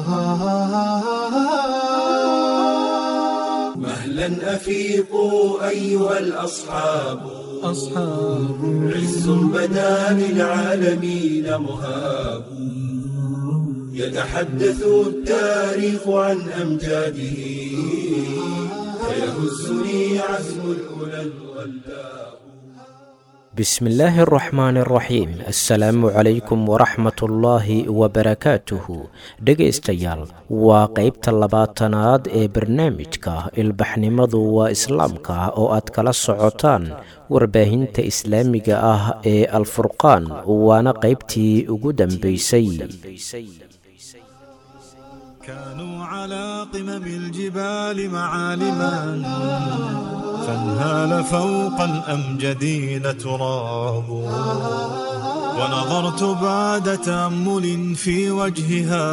مهلا أفيقوا أيها الأصحاب أصحاب عز بدا للعالمين مهاب يتحدث التاريخ عن أمجاده فيهزني عزم الأولى الغلاب بسم الله الرحمن الرحيim asalaamu calaykum waraxmat ullaahi wabarakaatuhu dhegaystayaal waa qeybta labaatanaad ee barnaamijka ilbaxnimadu waa islaamka oo aad kala socotaan warbaahinta islaamiga ah ee alfurqaan waana qeybtii ugu dambaysay كانوا على قمم الجبال معالما فانهال فوق الأمجدين تراب ونظرت بعد تأمل في وجهها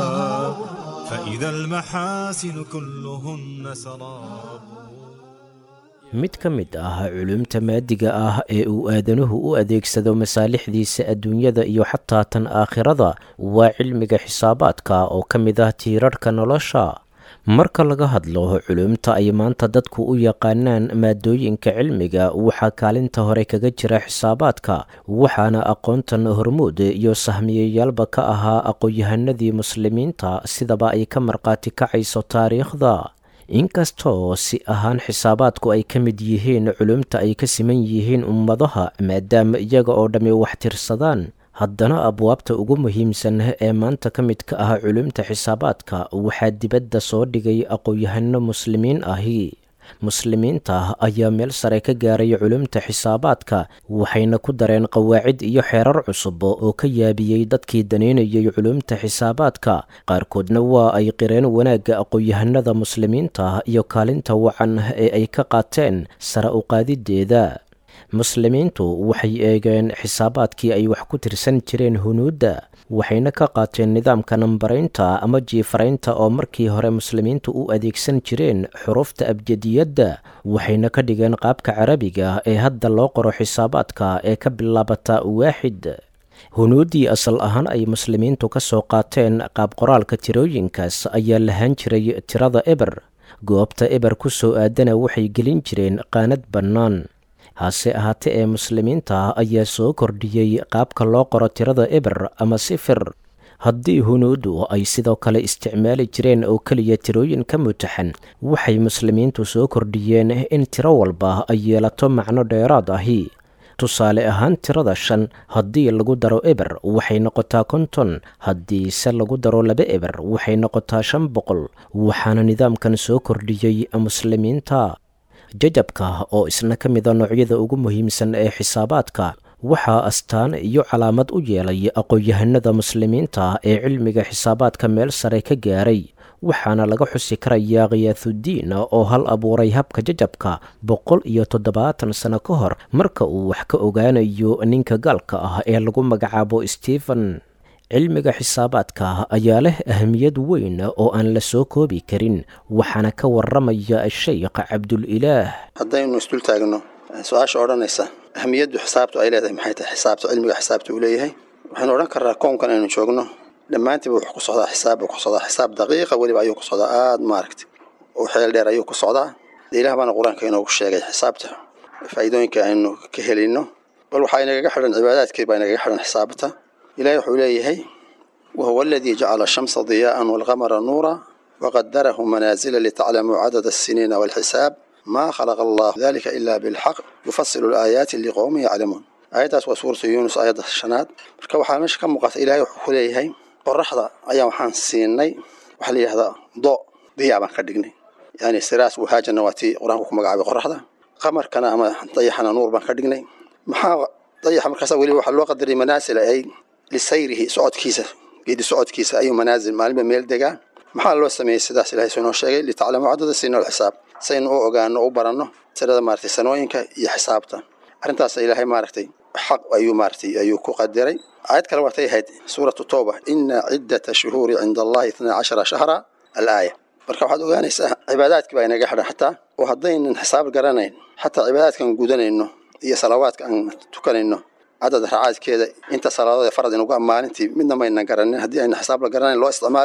فإذا المحاسن كلهن سراب mid ka mid ah culumta maadiga ah ee uu aadanuhu u adeegsado masaalixdiisa adduunyada iyo xataa tan aakhirada waa cilmiga xisaabaadka oo ka mid ah tiirarhka nolosha marka laga hadlo culumta ay maanta dadku u yaqaanaan maadooyinka cilmiga waxaa kaalinta hore kaga jira xisaabaadka waxaana aqoontan hormuud iyo sahmiyayaalba ka ahaa aqoon-yahanadii muslimiinta sidaba ay ka markhaati kacayso taariikhda inkastoo si ahaan xisaabaadku ay ka mid yihiin culumta ay ka siman yihiin ummadaha maadaama iyaga oo dhammi wax tirsadaan haddana abwaabta ugu muhiimsan ee maanta ka mid ka ah culumta xisaabaadka waxaa dibadda soo dhigay aqoon-yahano muslimiin ahi muslimiinta ayaa meel sare ka gaaray culumta xisaabaadka waxayna ku dareen qawaacid iyo xeerar cusub oo ka yaabiyey dadkii daneynayay culumta xisaabaadka qaarkoodna waa ay qireen wanaagga aqoon-yahanada muslimiinta iyo kaalinta wacan ee ay ka qaateen sare u qaadideeda muslimiintu waxay eegeen xisaabaadkii ay wax ku tirsan jireen hunuudda waxayna ka qaateen nidaamka nambaraynta ama jiifaraynta oo markii hore muslimiintu u adeegsan jireen xurufta abjadiyadda waxayna ka dhigeen qaabka carabiga ee hadda loo qoro xisaabaadka ee ka bilaabata waaxid hunuuddii asal ahaan ay muslimiintu ka soo qaateen qaab qoraalka tirooyinkaas ayaa lahaan jiray tirada eber goobta eber ku soo aadana waxay gelin jireen qaanad bannaan hase ahaatee ee muslimiinta ayaa soo kordhiyey qaabka loo qoro tirada eber ama sifir haddii hunuuddu ay sidoo kale isticmaali jireen oo keliya tirooyin ka mutaxan waxay muslimiintu soo kordhiyeen in tiro walba ay yeelato macno dheeraad ahi tusaale ahaan tirada shan haddii lagu daro eber waxay noqotaa konton haddii se lagu daro laba eber waxay noqotaa shan boqol waxaana nidaamkan soo kordhiyey muslimiinta jajabka oo isna ka mida noocyada ugu muhiimsan ee xisaabaadka waxaa astaan iyo calaamad u yeelay aqoon-yahanada muslimiinta ee cilmiga xisaabaadka meel sare ka gaaray waxaana laga xusi karayaa khiyaathudiin oo hal abuuray habka jajabka boqol iyo toddobaatan sano ka hor marka uu wax ka ogaanayo ninka gaalka ah ee lagu magacaabo stephen cilmiga xisaabaadka ayaa leh ahamiyad weyn oo aan la soo koobi karin waxaana ka waramaya sheykh cabdulilaah haddaynu isdul taagno su-aasha odhanaysa ahamiyaddu xisaabtu ay leedahay maxay tahay xisaabta cilmiga xisaabta uu leeyahay waxaynu odhan karnaa koonkan aynu joogno dhammaantiiba wuxuu ku socdaa xisaab buu ku socdaa xisaab daqiiqa weliba ayuu ku socdaa aada maaragtay oo xeel dheer ayuu ku socdaa dee ilaah baana qur-aanka inoogu sheegay xisaabta faa'iidooyinka aynu ka helayno bal waxaa inagaga xidhan cibaadaadkii baa inagaga xidhan xisaabta ilahi wuxuu leeyahay wahuwa aladii jacala ashamsa diyaa'an waalqamara nuura waqadarahu manaazila litaclamuu cadada asiniina waalxisaab maa khalaqa allah dalika ila bilxaq yufasilu alaayaati liqowmin yaclamuun aayaddaas waa suuratu yuunus aayadda shanaad marka waxaa meesha ka muuqata ilahay wuxuu ku leeyahay qoraxda ayaa waxaan siinay waxaa la yidhahdaa do diyaa baan ka dhignay yani siraas wahaajana waa tii qur-aanku ku magacaabay qoraxda qamarkana ama dayaxana nuur baan ka dhignay maxaa dayaxa markaasa weliba waxaa loo qadaray manaasila ay lisayrihi socodkiisa geedi socodkiisa ayuu manaasil maalinba meel degaa maxaa loo sameeyey sidaas ilahay soo inoo sheegay litaclamuu cadada siniina walxisaab saynu u ogaano u baranno tirada maaragtay sanooyinka iyo xisaabta arrintaas ilaahay maaragtay xaq ayuu maaragtay ayuu ku qadiray aayad kale waatay ahayd suuratu towba ina ciddata shuhuuri cinda allahi itnaa cashara shahra alaaya marka waxaad ogaanaysaa cibaadaadkii baa inaga xidhan xataa oo haddaynan xisaab garanayn xataa cibaadaadkaan gudanayno iyo salawaadka aan tukanayno cadad racaadkeeda inta salaadada farad inugu maalintii midna maynan garanin haddii ayna xisaab la garanayn loo isticmaalin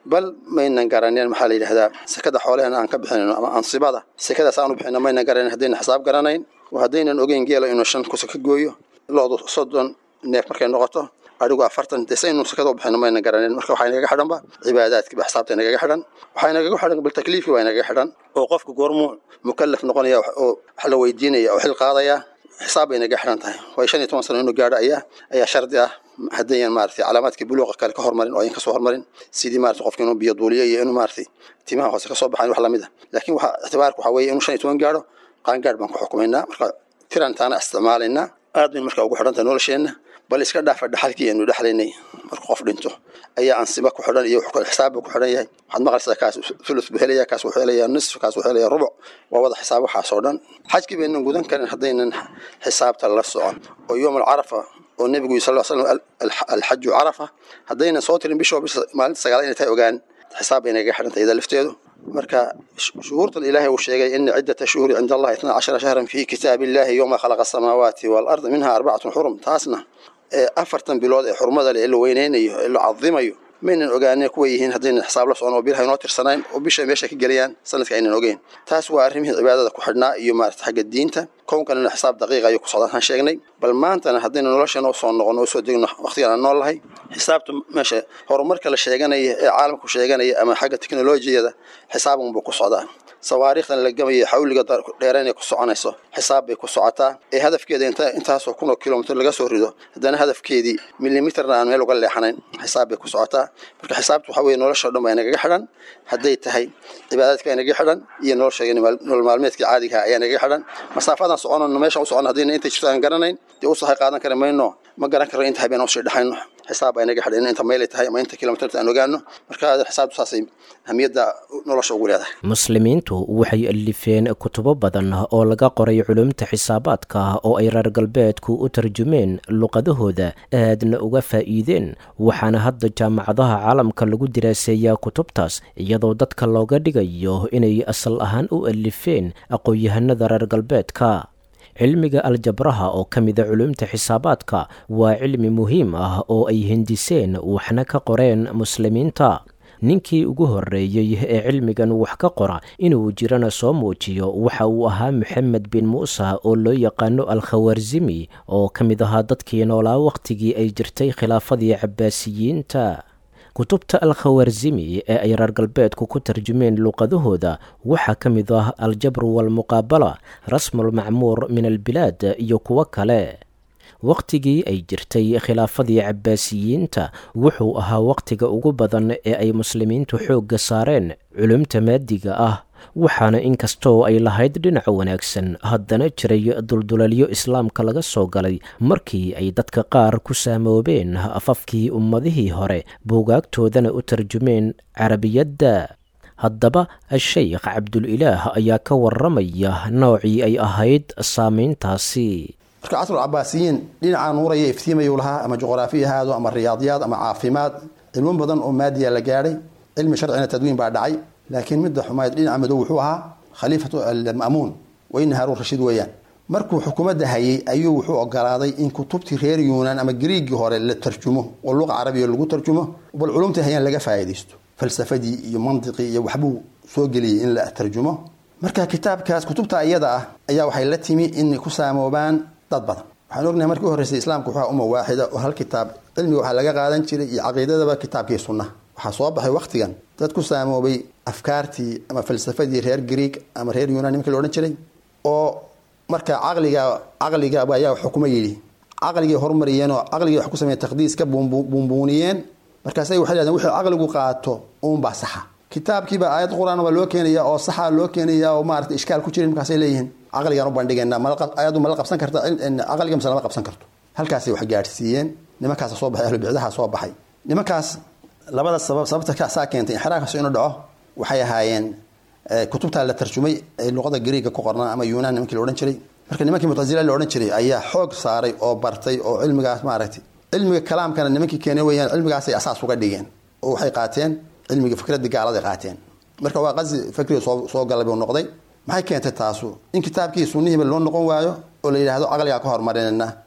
bal maynan garaneen maxaa la yidhahdaa sekada xoolehena aan ka bixinayno ama ansibada sekadaas aanu bixino maynan garanayn haddaynan xisaab garanayn oo haddaynan ogeyn geela inuu shan kusa ka gooyo loodu soddon neef markay noqoto adigu afartan dee saynu sekada u bixino maynan garaneen marka waxaa inagaga xidhanba cibaadaadkiiba xisaabta inagaga xidhan waxaa inagaga xidhan bal takliifkii waa inagaga xidhan oo qofka goormuu mukallaf noqonaya oo wax la weydiinaya oo xil qaadaya xisaab bay inaga xidhan tahay waayo shan iyo toban sano inuu gaadho ayaa ayaa shardi ah haddayan maaragtay calaamaadkii buluuqa kale ka hormarin oo ayan kasoo hormarin sidii maaragtay qofka inuu biyo duuliyo iyo inuu maaragtay timaha hoose kasoo baxayn wax lamid a laakiin waxa ictibaarka waxaa weeye inuu shan iyo toban gaadho qaangaadh baan ku xukumaynaa marka tirantaana isticmaalaynaa aad bayn marka ugu xidhan tahay nolosheenna bal iska dhaafa dhaxalkii aynu dhexlaynay marka qof dhinto ayaa ansiba ku xidhan iyo xisaabba ku xidhan yahay waxaad maqlaysaa kaas thuluth buu helaya kaas wuxuu helaya nisf kaas wuxuu helaya rubuc waa wada xisaab waxaas oo dhan xajkii baynan gudan karin haddaynan xisaabta la socon oo yowm alcarafa oo nebigu sal slam alxaju carafa haddaynan soo tirin bishoo bisha maalinta sagaal inay tahay ogaan xisaab bay naga xidhan tahay iyada lafteedu marka shuhuurtan ilaahay uu sheegay ina ciddata shuhuri cinda allahi itna cashara shahran fi kitaabi illahi yowma khalaqa asamaawaati waalarda minha arbacatun xurum taasna ee afartan bilood ee xurmada leh ee la weyneynayo ee la cadimayo maynan ogaaneen kuwa yihiin haddaynan xisaab la socon oo bilaha inoo tirsanayn oo bisha meesha ka gelayaan sanadka aynan ogeyn taas waa arrimihii cibaadada ku xidhnaa iyo maarata xagga diinta kownkanina xisaab daqiiqa ayuu ku socdaan aan sheegnay bal maantana haddaynu nolosheena usoo noqono usoo degno waqtigan aan nool lahay xisaabta meesha horumarka la sheeganaya ee caalamku sheeganaya ama xagga teknolojiyada xisaabunbuu ku socdaa sawaariikhdan la gamaya xawliga dheereen ay ku soconayso xisaab bay ku socotaa ee hadafkeeda inta intaasoo kun oo kilomitr laga soo rido haddana hadafkeedii milimitrna aan meel uga leexanayn xisaab bay ku socotaa marka xisaabtu waxa weye nolosha o dhan baa inagaga xidhan hadday tahay cibaadaadka inagaga xidhan iyo nolosha nolol maalmeedkii caadiga ayaa inagaga xidhan masaafadan soconano meesha u socon haddayna intay jirto aan garanayn dee u sahay qaadan kari mayno ma garan karno inta habeen usii dhexayno xisaab baa inaga xidhan inta meelay tahay ama inta kilomitrta aan ogaano marka xisaabtu saasay ahmiyadda nolosha ugu leedahay muslimiintu waxay alifeen kutubo badan oo laga qoray culumta xisaabaadka oo ay reer galbeedku u tarjumeen luqadahooda aadna uga faa'iideen waxaana hadda jaamacadaha caalamka lagu diraaseeyaa kutubtaas iyadoo dadka looga dhigayo inay asal ahaan u alifeen aqoon-yahanada reer galbeedka cilmiga aljabraha oo ka mida culumta xisaabaadka waa cilmi muhiim ah oo ay hindiseen waxna ka qoreen muslimiinta ninkii ugu horreeyey ee cilmigan wax ka qora inuu jirana soo muujiyo waxa uu ahaa moxamed bin muusa oo loo yaqaano al-khawarzimi oo ka mid ahaa dadkii noolaa wakhtigii ay jirtay khilaafadii cabbaasiyiinta kutubta al-khawarzimi ee ay reer galbeedku ku tarjumeen luqadahooda waxaa ka mid ah aljabru walmuqaabala rasmulmacmuur min albilaad iyo kuwo kale wakhtigii ay jirtay khilaafadii cabbaasiyiinta wuxuu ahaa wakhtiga ugu badan ee ay muslimiintu xoogga saareen culumta maadiga ah waxaana inkastoo ay lahayd dhinaca wanaagsan haddana jiray duldulalyo islaamka laga soo galay markii ay dadka qaar ku saamoobeen afafkii ummadihii hore buugaagtoodana u tarjumeen carabiyadda haddaba a-sheykh cabdulilaah ayaa ka waramaya noocii ay ahayd saameyntaasi marka casrul cabaasiyiin dhinacaa nuuraya iftiimayuu lahaa ama juqraafiya haado ama riyaadiyaad ama caafimaad cilmo badan oo maadiya la gaadhay cilmi sharcina tadwiin baa dhacay laakiin midda xumayd dhinaca madow wuxuu ahaa khaliifatu alma'muun weyne haruun rashiid weeyaan markuu xukuumadda hayay ayuu wuxuu ogolaaday in kutubtii reer yuunaan ama griigii hore la tarjumo oo luqa carabiya lagu tarjumo bal culumtii hayaan laga faa'iidaysto falsafadii iyo mandiqii iyo waxbuu soo geliyey in la tarjumo marka kitaabkaas kutubta iyada ah ayaa waxay la timi inay ku saamoobaan dad badan waxaan ognahay markii u horreysay islaamku wuxuu umma waaxida oo hal kitaab cilmiga waxaa laga qaadan jiray iyo caqiidadaba kitaabkii sunnaha waxaa soo baxay wakhtigan dad ku saamoobay afkaartii ama falsafadii reer greeg ama reer yunan nimankii la odhan jiray oo marka caqliga caqliga ayaa xukuma yidhi caqligay horumariyeen oo caqligii wax ku sameeyeen taqdiis ka buunbuuniyeen markaasay waxay dhahdeen wuxuu caqligu qaato uunbaa saxa kitaabkiiba aayad qur-aan baa loo keenaya oo saxa loo keenaya oo maarata ishkaal ku jirin markaasay leeyihiin caqligaan u bandhigeynaa ayadu mala qabsan karta caqliga mise lama qabsan karto halkaasay wax gaadhsiiyeen nimankaasa soo baxay ahlubicdaha soo baxay nimankaas labada sabab sababta saa keentay inxiraafkaas inuu dhaco waxay ahaayeen kutubtaa la tarjumay ee luqada greega ku qornaa ama yunan nimankii la odhan jiray marka nimankii mutazila la odhan jiray ayaa xoog saaray oo bartay oo cilmigaas maaragtay cilmiga kalaamkana nimankii keenay weyaan cilmigaasay asaas uga dhigeen oo waxay qaateen cilmiga fikradii gaaladay qaateen marka waa qazi fikriga soo soo galay buu noqday maxay keentay taasu in kitaabkii sunnihiiba loo noqon waayo oo la yidhaahdo caqligaa ka horumarinayna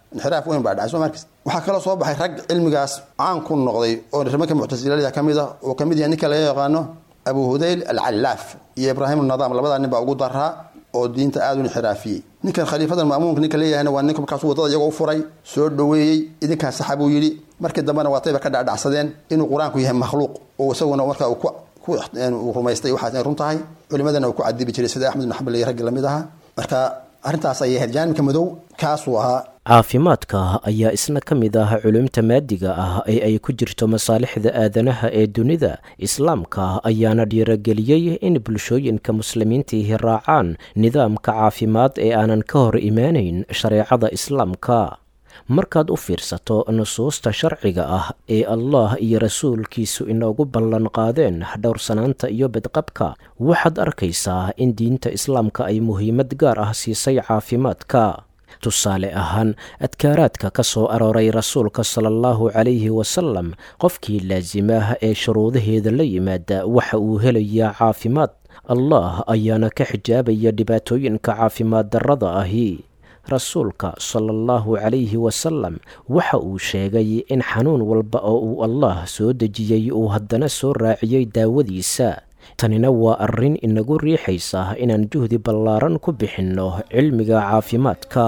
inxiraaf weyn baa dhacay soo markas waxaa kaloo soo baxay rag cilmigaas caan ku noqday oo nimanka muctasilada ka mid ah oo ka mid yahay ninka laga yaqaano abu hudayl alcallaaf iyo ibraahim nadaam labadaa nin baa ugu daraa oo diinta aada u inxiraafiyey ninkan khaliifadan ma'muumka ninka leeyahayna waa ninka markaas wadada iyagoo u furay soo dhoweeyey idinkaa saxa buu yidhi markii dambena waa tayba ka dhacdhacsadeen inuu qur-aanku yahay makhluuq oo isaguna markaa uu rumaystay waxaas inay run tahay culimadana uu ku cadibi jiray sida axmed ibn xambal iyo raggi lamid ahaa marka arrintaas ayay ahayd jaanibka madow kaasuu ahaa caafimaadka ayaa isna ka mid ah culumta maadiga ah ee ay ku jirto masaalixda aadanaha ee dunida islaamka ayaana dhiirageliyey in bulshooyinka muslimiintiihi raacaan nidaamka caafimaad ee aanan ka hor imaanayn shareecada islaamka markaad u fiirsato nusuusta sharciga ah ee allah iyo rasuulkiisu inoogu ballan qaadeen dhowrsanaanta iyo badqabka waxaad arkaysaa in diinta islaamka ay muhiimad gaar ah siisay caafimaadka tusaale ahaan adkaaraadka ka soo arooray rasuulka sala allahu calayhi wasalam qofkii laasimaah ee shuruudaheeda la yimaada waxa uu helayaa caafimaad allah ayaana ka xijaabaya dhibaatooyinka caafimaad darrada ahi rasuulka sala allahu calayhi wasalam waxa uu sheegay in xanuun walba oo uu allah soo dejiyey uu haddana soo raaciyey daawadiisa tanina waa arrin inagu riixaysa inaan juhdi ballaaran ku bixinno cilmiga caafimaadka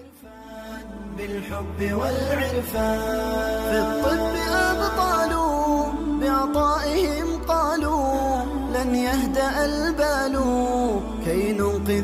بالحب والعرفان في الطب أبطال بعطائهم قالوا لن يهدأ البال كي ننقذ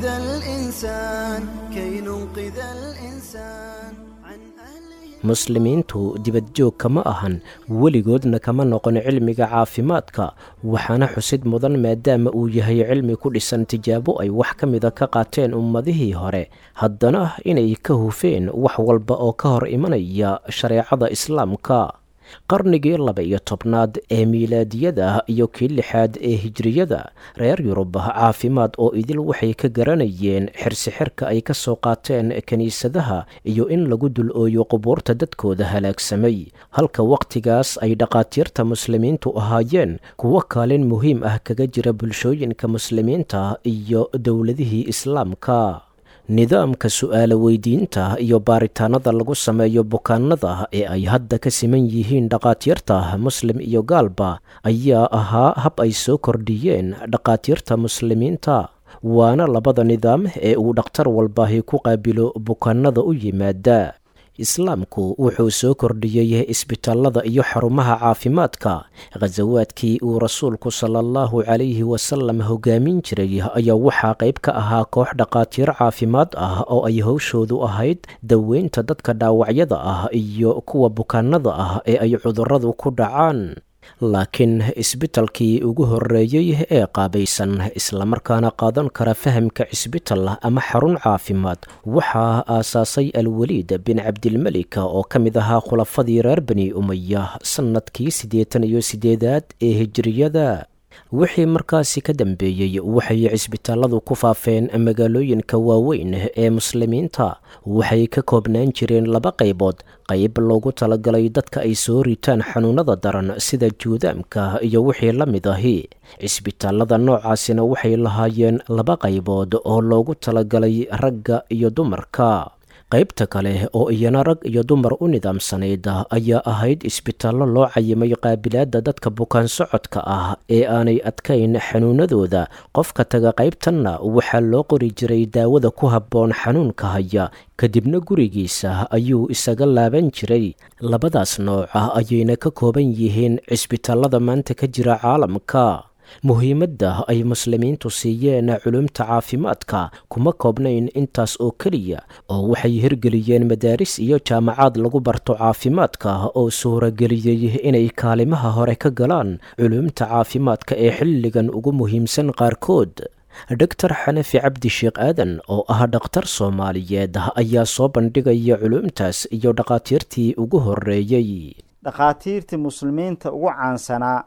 الإنسان كي ننقذ الإنسان عن أهله muslimiintu dibadjoog kama ahan weligoodna kama noqon cilmiga caafimaadka waxaana xusid mudan maadaama uu yahay cilmi ku dhisan tijaabo ay wax ka mida ka qaateen ummadihii hore haddana inay ka hufeen wax walba oo ka hor imanaya shareecada islaamka qarnigii laba iyo tobnaad ee miilaadiyada iyo kii lixaad ee hijriyada reer yurub caafimaad oo idil waxay ka garanayeen xirsixirka ay ka soo qaateen kiniisadaha iyo in lagu dul ooyo qubuurta dadkooda halaagsamay halka wakhtigaas ay dhaqaatiirta muslimiintu ahaayeen kuwo kaalin muhiim ah kaga jira bulshooyinka muslimiinta iyo dowladihii islaamka nidaamka su-aalo weydiinta iyo baaritaanada lagu sameeyo bukaanada ee ay hadda ka siman yihiin dhaqaatiirta muslim iyo gaalba ayaa ahaa hab ay soo kordhiyeen dhaqaatiirta muslimiinta waana labada nidaam ee uu dhakhtar walbaahi ku qaabilo bukaanada u yimaada islaamku wuxuu soo kordhiyey isbitaalada iyo xarumaha caafimaadka khasawaadkii uu rasuulku sala allahu calayhi wasalam hogaamin jiray ayaa waxaa qayb ka ahaa koox dhaqaatiir caafimaad ah oo ay howshoodu ahayd daweynta dadka dhaawacyada ah iyo kuwa bukaanada ah ee ay cudurradu ku dhacaan laakiin isbitalkii ugu horreeyey ee qaabaysan islamarkaana qaadan kara fahamka cisbital ama xarun caafimaad waxaa aasaasay alweliid bin cabdilmelika oo ka mid ahaa khulafadii reer bani umaya sannadkii siddeetan iyo siddeedaad ee hijiriyada wixii markaasi ka dambeeyey waxay cisbitaaladu ku faafeen magaalooyinka waaweyn ee muslimiinta waxay ka koobnaan jireen laba qaybood qayb loogu talagalay dadka ay soo ritaan xanuunada daran sida juudaamka iyo wixii la mid ahi cisbitaalada noocaasina waxay lahaayeen laba qaybood oo loogu talagalay ragga iyo dumarka qaybta kale oo iyana rag iyo dumar u nidaamsanayd ayaa ahayd isbitaallo loo cayimay qaabilaadda dadka bukaan socodka ah ee aanay adkayn xanuunadooda qofka taga qaybtanna waxaa loo qori jiray daawada ku habboon xanuunka haya kadibna gurigiisa ayuu isaga laaban jiray labadaas nooca ayayna ka kooban yihiin cisbitaallada maanta ka jira caalamka muhiimadda ay muslimiintu siiyeen culumta caafimaadka kuma koobnayn intaas oo keliya oo waxay hirgeliyeen madaaris iyo jaamacaad lagu barto caafimaadka oo suurageliyey inay kaalimaha hore ka galaan culumta caafimaadka ee xilligan ugu muhiimsan qaarkood dhogtar xanafi cabdi sheekh aadan oo ah dhakhtar soomaaliyeed ayaa soo bandhigaya culumtaas iyo dhakhaatiirtii ugu horreeyey dhakhaatiirtii muslimiinta ugu caansanaa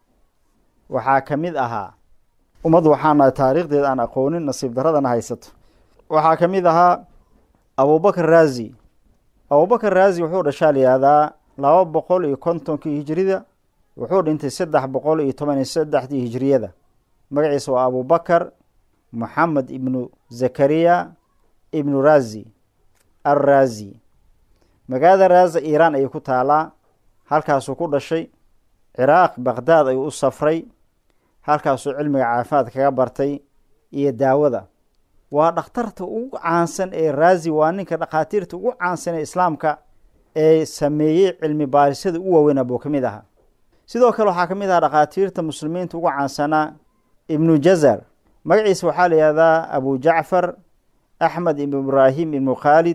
waxaa ka mid ahaa ummad waxaana taariikhdeed aan aqoonin nasiib daradana haysato waxaa ka mid ahaa abubakar raazi abubakar raazi wuxuu dhashaa layihahdaa laba boqol iyo kontonkii hijirida wuxuu dhintay saddex boqol iyo toban iyo saddexdii hijiriyada magaciisa waa abubakar moxamed ibnu zakariya ibnu raazi alraazi magaalada raaza iiraan ayay ku taalaa halkaasuu ku dhashay ciraaq baqhdaad ayuu u safray halkaasuu cilmiga caafimaad kaga bartay iyo daawada waa dhakhtarta ugu caansan ee raazi waa ninka dhakhaatiirta ugu caansan ee islaamka ee sameeyey cilmi baarisada u waaweynaa buu ka mid ahaa sidoo kale waxaa ka mid ahaa dhakhaatiirta muslimiinta ugu caansanaa ibnu jazar magaciisa waxaa la yihahdaa abu jacfar axmed ibnu ibraahim ibnu khaalid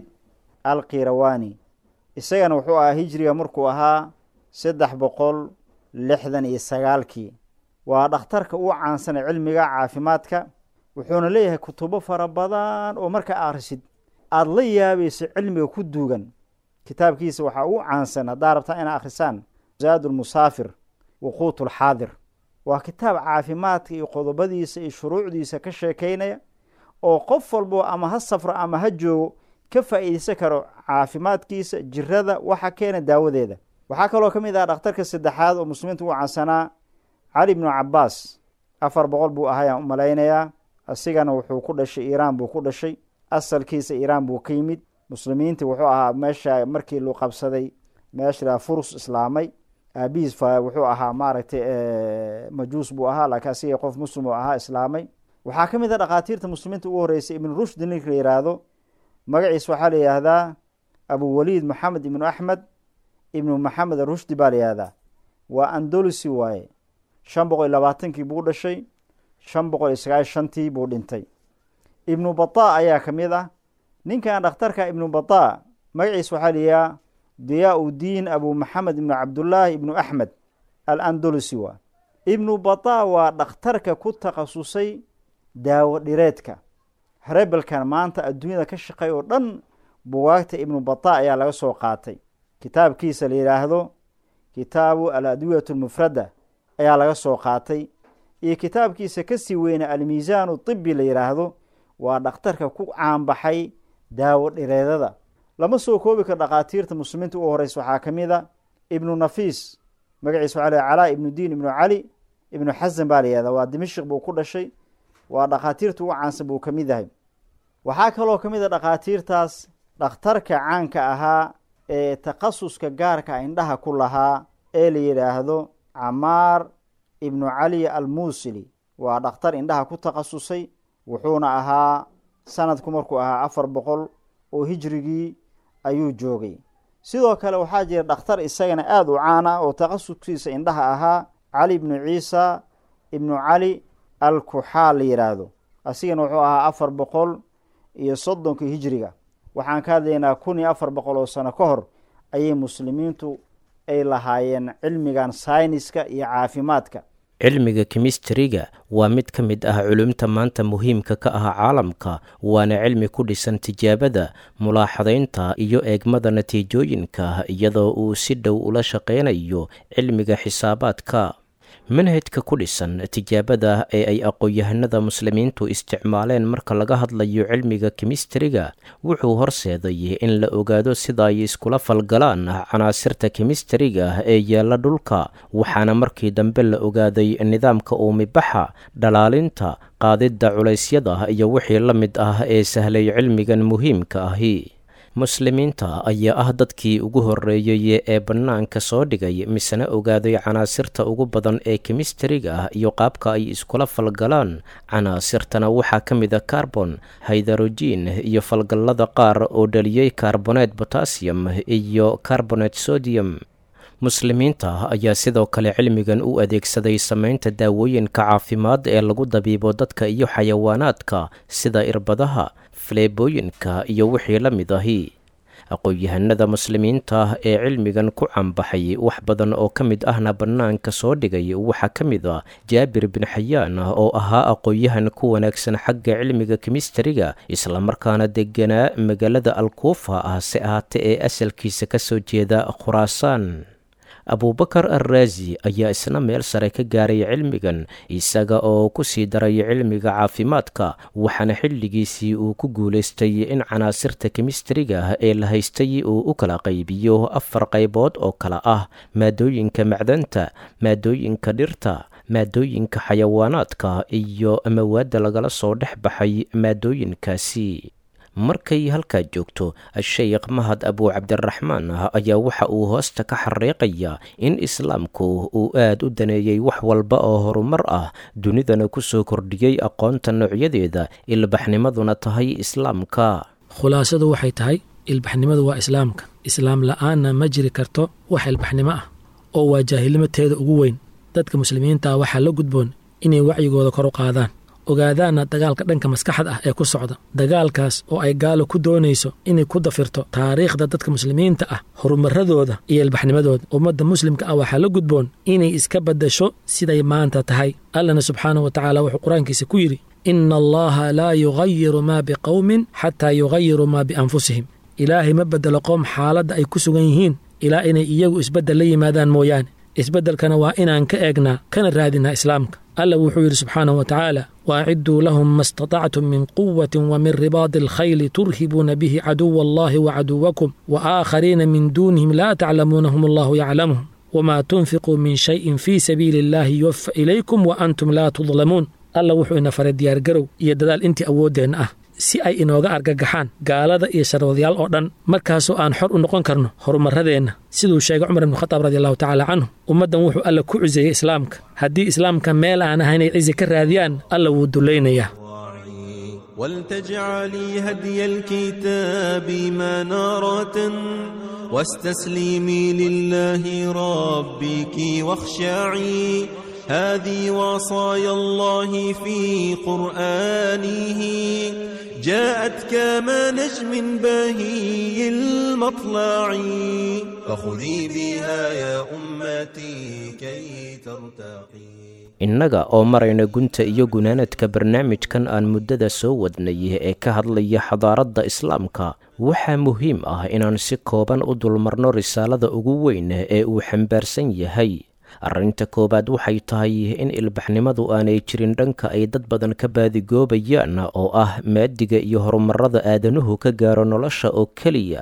alqirawani isagana wuxuu ahaa hijriga markuu ahaa saddex boqol lixdan iyo sagaalkii waa dhakhtarka ugu caansan ee cilmiga caafimaadka wuxuuna leeyahay kutubo fara badan oo markaa akhrisid aada la yaabayso cilmiga ku duugan kitaabkiisa waxaa ugu caansan haddaa rabtaa inaa akhrisaan zaad lmusaafir waquut lxaadir waa kitaab caafimaadka iyo qodobadiisa iyo shuruucdiisa ka sheekeynaya oo qof walbo ama ha safro ama ha joogo ka faa'iideysan karo caafimaadkiisa jirada waxa keena daawadeeda waxaa kaloo ka mid ah dhakhtarka saddexaad oo muslimiinta ugu caansanaa cali bnu cabaas afar boqol buu ahayaan u malaynayaa asigana wuxuu ku dhashay iiraan buu ku dhashay asalkiisa iiraan buu ka yimid muslimiinta wuxuu ahaa meesha markii luu qabsaday meesha furus islaamay aabihiis wuxuu ahaa maaragtay majuus buu ahaa laakiin asiga qof muslim oo ahaa islaamay waxaa ka mid a dhakhaatiirta muslimiinta ugu horreysay ibnu rushdi ninka la yihaahdo magaciisa waxaa la yihahdaa abuwaliid maxamed ibnu axmed ibnu maxamed arushdi baa la yihahdaa waa andolusi waaye shan boqol iyo labaatankii buu dhashay shan boqol iyo sagaal shantii buu dhintay ibnu bata ayaa ka mid ah ninkan dhakhtarka ibnu bata magaciisa waxaa la yihaha diyaa udiin abu maxamed ibnu cabdullaahi ibnu axmed al andolusi waa ibnu bata waa dhakhtarka ku takhasusay daawo dhireedka rebelkan maanta adduunyada ka shaqey oo dhan bugaagta ibnu bata ayaa laga soo qaatay kitaabkiisa la yidhaahdo kitaabu al adwiyat lmufrada ayaa laga soo qaatay iyo kitaabkiisa kasii weyna almiisaanu tibi la yidhaahdo waa dhakhtarka ku caanbaxay daawo dhireedada lama soo koobi karo dhakhaatiirta muslimiinta ugu horeysa waxaa ka mid a ibnu nafiis magaciisa waxaa la calaa ibnu diin ibnu cali ibnu xasan baa la yihahda waa dimashik buu ku dhashay waa dhakhaatiirta ugu caansan buu ka mid yahay waxaa kaloo ka mid a dhakhaatiirtaas dhakhtarka caanka ahaa ee takhasuska gaarka indhaha ku lahaa ee la yidhaahdo camaar ibnu cali almuusili waa dhakhtar indhaha ku takhasusay wuxuuna ahaa sanadku markuu ahaa afar boqol oo hijrigii ayuu joogay sidoo kale waxaa jira dhakhtar isagana aada u caan ah oo takhasuskiisa indhaha ahaa cali ibnu ciisa ibnu cali alkuxaal la yidhaahdo asigana wuxuu ahaa afar boqol iyo soddonkii hijriga waxaan ka hadlaynaa kun iyo afar boqol oo sano ka hor ayay muslimiintu ay lahaayeen cilmigan sayniska iyo caafimaadka cilmiga kemistariga waa mid ka mid ah culumta maanta muhiimka ka ah caalamka waana cilmi ku dhisan tijaabada mulaaxadaynta iyo eegmada natiijooyinka iyadoo uu si dhow ula shaqeynayo cilmiga xisaabaadka manhajka ku dhisan tijaabada ee ay aqoon-yahanada muslimiintu isticmaaleen marka laga hadlayo cilmiga kemistariga wuxuu horseeday in la ogaado sida ay iskula falgalaan canaasirta kemistariga ee yaalla dhulka waxaana markii dambe la ogaaday nidaamka uumibaxa dhalaalinta qaadidda culaysyada iyo wixii la mid ah ee sahlay cilmigan muhiimka ahi muslimiinta ayaa ah dadkii ugu horreeyey ee bannaanka soo dhigay misena ogaaday canaasirta ugu badan ee kemistariga ah iyo qaabka ay iskula falgalaan canaasirtana waxaa ka mid a carbon haydarojiin iyo falgallada qaar oo dhaliyey karboneed botassium iyo carbonet sodium muslimiinta ayaa sidoo kale cilmigan u adeegsaday samaynta daawooyinka caafimaad ee lagu dabiibo dadka iyo xayawaanaadka sida irbadaha faleebooyinka iyo wixii la mid ahi aqoon-yahanada muslimiinta ee cilmigan ku canbaxay wax badan oo ka mid ahna bannaanka soo dhigay waxaa ka mid ah jaabir bin xayaan oo ahaa aqoon-yahan ku wanaagsan xagga cilmiga kemistariga islamarkaana deganaa magaalada alkuufa ah se ahaate ee asalkiisa ka soo jeeda khuraasaan abuubakar alraazi ayaa isna meel sare ka gaaray cilmigan isaga oo ku sii daray cilmiga caafimaadka waxaana xilligiisii uu ku guulaystay in canaasirta kemistariga ee la haystay uu u kala qaybiyo afar qaybood oo kale ah maadooyinka macdanta maadooyinka dhirta maadooyinka xayawaanaadka iyo mawaadda lagala soo dhex baxay maadooyinkaasi markay halkaa joogto sheekh mahad abuu cabdiraxmaan ah ayaa waxa uu hoosta ka xariiqaya in islaamku uu aad u daneeyey wax walba oo horumar ah dunidana ku soo kordhiyey aqoonta noocyadeeda ilbaxnimaduna tahay islaamka khulaasadu waxay tahay ilbaxnimadu waa islaamka islaam la'aanna ma jiri karto wax ilbaxnimo ah oo waa jaahilnimateeda ugu weyn dadka muslimiinta ah waxaa la gudboon inay wacyigooda kor u qaadaan ogaadaanna dagaalka dhanka maskaxda ah ee ku socda dagaalkaas oo ay gaalo ku doonayso inay ku dafirto taariikhda dadka muslimiinta ah horumaradooda iyo ilbaxnimadooda ummadda muslimka ah waxaa la gudboon inay iska baddasho siday maanta tahay allana subxaanahu wa tacaala wuxuu qur-aankiisa ku yidhi ina allaha laa yugayiru maa biqowmin xataa yugayiruu maa bianfusihim ilaahay ma beddelo qoom xaaladda ay ku sugan yihiin ilaa inay iyagu isbeddel la yimaadaan mooyaane isbeddelkana waa inaan ka eegnaa kana raadinaa islaamka alla wuxuu yidhi subxaanahu wa tacaala waacidduu lahum ma istatactum min quwatin wa min ribaadi alkhayli turhibuuna bihi caduwa allahi wa caduwakum wa aakhariina min duunihim laa taclamuunahum allahu yaclamuhum wamaa tunfiquu min shayin fii sabiili illaahi yuwafa ilaykum wa antum laa tudlamuun alla wuxuu ina faray diyaargarow iyo dadaal intii awooddeenna ah si ay inooga argagaxaan gaalada iyo sharwadayaal oo dhan markaasoo aan xor u noqon karno horumaradeenna siduu sheegay cumar ibnu khataab radi allahu tacaala canhu ummaddan wuxuu alla ku ciseeyey islaamka haddii islaamka meel aan ahayn ay cizi ka raadiyaan alla wuu dullaynayaa ولتجعلي هدي الكتاب منارة واستسلمي لله ربك واخشعي هذه وصايا الله في قرآنه جاءت كما نجم بهي المطلع فخذي بها يا أمتي كي ترتقي innaga oo marayna gunta iyo gunaanadka barnaamijkan aan muddada soo wadnay ee ka hadlaya xadaaradda islaamka waxaa muhiim ah inaan si kooban u dulmarno risaalada ugu weyn ee uu xambaarsan yahay arrinta koowaad waxay tahay in ilbaxnimadu aanay jirin dhanka ay dad badan ka baadigoobayaan oo ah maadiga iyo horumarada aadanuhu ka gaaro nolosha oo keliya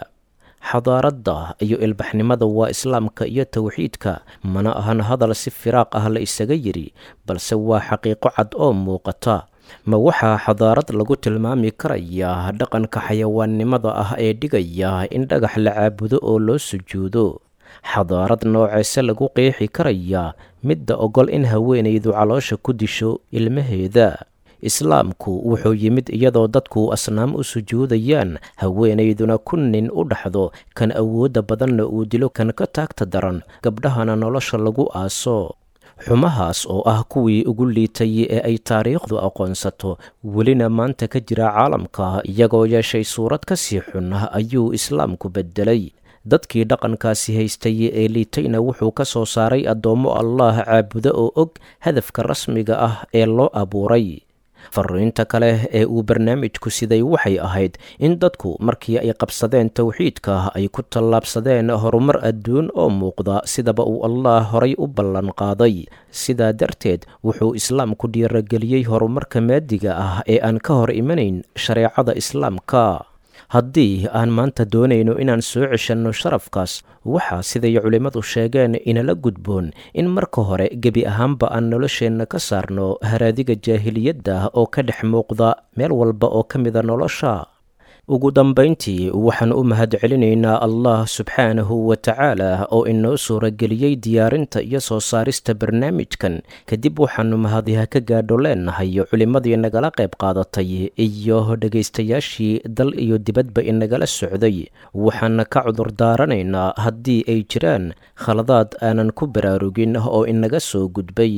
xadaaradda iyo ilbaxnimada waa islaamka iyo towxiidka mana ahan hadal si firaaq ah la isaga yidhi balse waa xaqiiqo cad oo muuqata ma waxaa xadaarad lagu tilmaami karayaa dhaqanka xayawaannimada ah ee dhigaya in dhagax la caabudo oo loo sujuudo xadaarad nooceese lagu qeexi karayaa midda ogol in haweenaydu caloosha ku disho ilmaheeda islaamku wuxuu yimid iyadoo dadku asnaam u sujuudayaan haweenayduna ku nin u dhaxdo kan awoodda badanna uu dilo kan ka taagta daran gabdhahana nolosha lagu aaso xumahaas oo ah kuwii ugu liitay ee ay taariikhdu aqoonsato welina maanta ka jira caalamka iyagoo yeeshay suurad ka sii xun ayuu islaamku beddelay dadkii dhaqankaasi haystay ee liitayna wuxuu ka soo saaray addoommo allaah caabudo oo og hadafka rasmiga ah ee loo abuuray fariinta kale ee uu barnaamijku siday waxay ahayd in dadku markii ay qabsadeen towxiidka ay ku tallaabsadeen horumar adduun oo muuqda sidaba uu allah horay u ballan qaaday sidaa darteed wuxuu islaamku dhiirageliyey horumarka maadiga ah ee aan ka hor imanayn shareecada islaamka haddii aan maanta doonayno inaan soo ceshanno sharafkaas waxaa siday culimmadu sheegeen inala gudboon in marka hore gebi ahaanba aan nolosheenna ka saarno haraadiga jaahiliyadda oo ka dhex muuqda meel walba oo ka mida nolosha ugu dambayntii waxaan u mahadcelinaynaa allah subxaanahu wa tacaala oo inoo suurageliyey diyaarinta iyo soo saarista barnaamijkan kadib waxaannu mahadiha ka gaadho leenahay culimmadii nagala qayb qaadatay iyo dhegaystayaashii dal iyo dibadba inagala socday waxaana ka cudur daaranaynaa haddii ay jiraan khaladaad aanan ku baraarugin oo inaga soo gudbay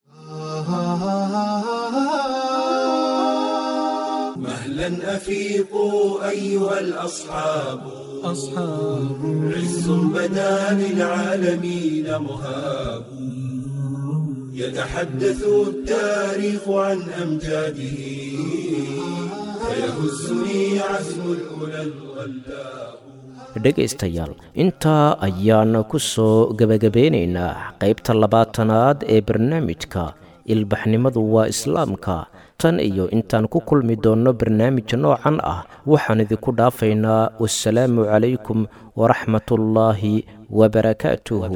مهلا أفيقوا أيها الأصحاب أصحاب عز بدا للعالمين مهاب يتحدث التاريخ عن أمجاده فيهزني عزم الأولى الغلاب dhegaystayaal intaa ayaan ku soo gebagabeynaynaa qaybta labaatanaad ee barnaamijka ilbaxnimadu waa islaamka tan iyo intaan ku kulmi doonno barnaamij noocan ah waxaan idinku dhaafaynaa wasalaamu calaykum waraxmatullaahi wabarakaatuhu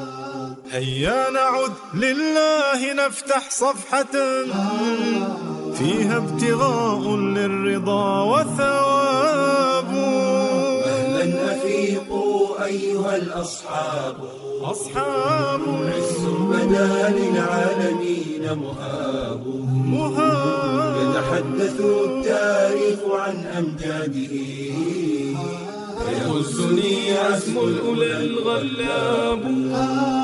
هيا نعد لله نفتح صفحة فيها ابتغاء للرضا وثواب مهلا أفيقوا أيها الأصحاب أصحاب عز بدا للعالمين مهاب مهاب يتحدث التاريخ عن أمجاده فيهزني عزم الأولى الغلاب